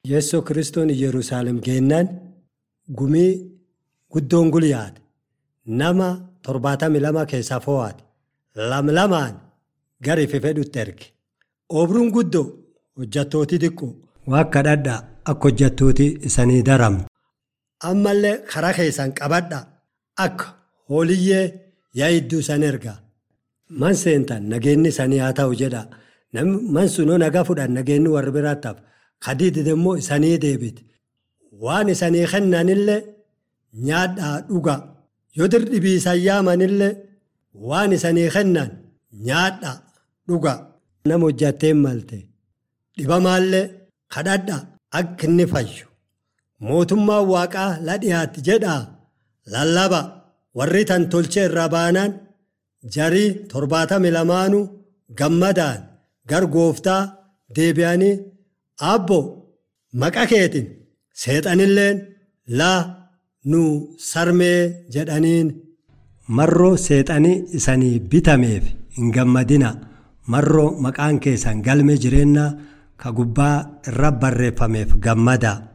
Yeessoo kiristoon Yerusaalem geennaan gumii guddoon gulyaate nama torbaatamii lama keessaa foo'aate lamlamaan gara ife fedhutti erge. Obruun guddoo hojjattooti xiqqoo waan kadhadhaa akka hojjattooti isanii daramne. Ammallee karaa keessan qabadhaa akka hooliyyee yaa'idduu isan ergaa. Man seentan nageenyi isanii haa ta'u jedha. Man sunoo nagaa fudhan nageenyi warra biraatti hafa. Kadiidid immoo isanii deebite. Waan isanii kennanillee nyaadhaa dhugaa. Yoo dirdibii isan yaamanillee waan isanii kennan nyaadhaa dhugaa. Nama hojjatteen malte dhibamaallee kadhadhaa akka inni fayyu. Mootummaan waaqaa la dhiyaatti jedhaa lallaba warri tan tolchee irraa baanaan jarii torbaatamii lamaanuu gammadaan gar gooftaa deebi'anii abbo maqa keetiin seexanilleen laa nu sarmee jedhaniin. Marroo seexanii isanii bitameef hin gammadina marroo maqaan keessan galmee jireenyaa ka gubbaa irra barreeffameef gammada.